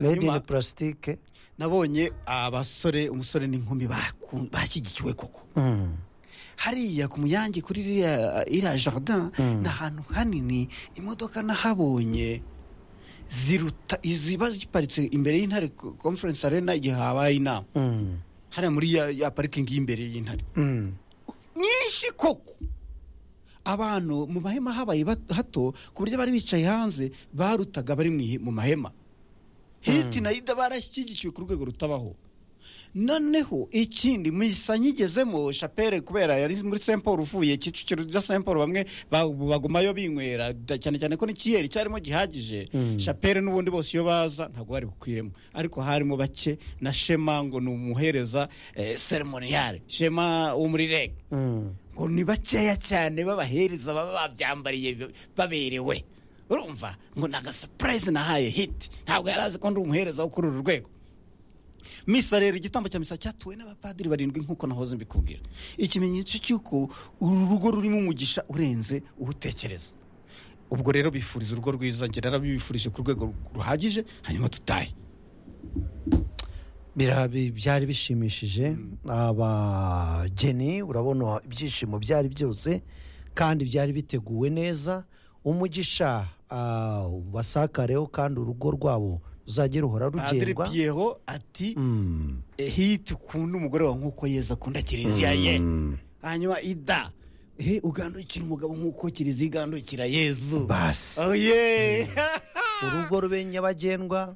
made in Nyuma- plastic nabonye abasore umusore n'inkumi baku- bashyigikiwe koko Mm. hariya ku muyange kuri iriya iriya jardin Mm. ni ahantu hanini imodoka nahabonye ziruta iziba ziparitse imbere y'intare co- conference arena igihe habaye inama Mm. hariya muri ya, ya parikingi y'imbere y'intare Mm. nyinshi koko abantu mu mahema habaye bat- hato ku buryo bari bicaye hanze barutaga bari mu ihe- mu mahema hiti na ida barashyigikiwe ku rwego rutabaho noneho ikindi misa nkigezemo shapere kubera yari muri st paul uvuye kicukiro rya st paul bamwe ba- bagumayo binywera da- cyane cyane ko n'ikiyeri cyarimo gihagije Mm. shapere n'ubundi bose iyo baza ntabwo bari bukwiremo ariko harimo bake na shema ngo ni umuhereza eh, seremoniyare shema wo muri reg Mm. ngo ni bakeya cyane b'abahereza baba babyambariye b- baberewe urumva ngo ni agasapurayizi nahaye hiti ntabwo yari azi ko ndi umuhereza wo kuri uru rwego misa rero igitambo cya misa cyatuwe n'abapadiri barindwi nk'uko nahoze mbikubwira ikimenyetso cy'uko uru rugo rurimo umugisha urenze uwutekereza ubwo rero bifuriza urugo rwiza ngera narabibifurije ku rwego ruhagije hanyuma tutahe Bira- bi- byari bishimishije abageni urabona ibyishimo byari byose kandi byari biteguwe neza umugisha ah, ubasakareho kandi urugo rwabo ruzajye ruhora padiri rugendwa piyero ati Mm. "Eh, hiti ukunda umugore wawe nk'uko yeza akunda kiriziya ye Mm. hanyuma ida he ugandukira umugabo nk'uko kiriziya igandukira yezu basi oye urugo rube nyabagendwa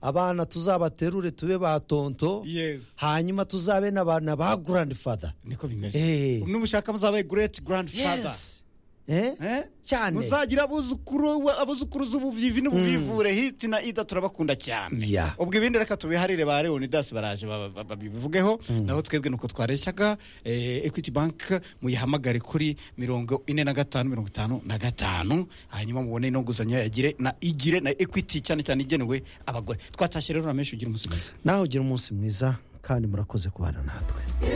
abana tuzabaterure tube ba tonto yezu hanyuma tuzabe n'abana ba grand father niko bimeze Eh. numushaka muzabaye great grand father yes eh? Cyane. muzagira abuzukuru wa- abuzukuru z'ubuvivi n'ubuvivure hiti na ida turabakunda cyane Yeah. ubwo ibindi reka tubiharire ba leonidas baraje ba- ba- babivugeho naho twebwe nuko twareshyaga eh, equity bank muyihamagare kuri mirongo ine na gatanu mirongo itanu na gatanu hanyuma mubone no nguzanyo yagire na igire na equity cyane cyane igenewe abagore twatashye rero na menshi ugira umunsi mwiza nawe ugira umunsi mwiza kandi murakoze kubana natwe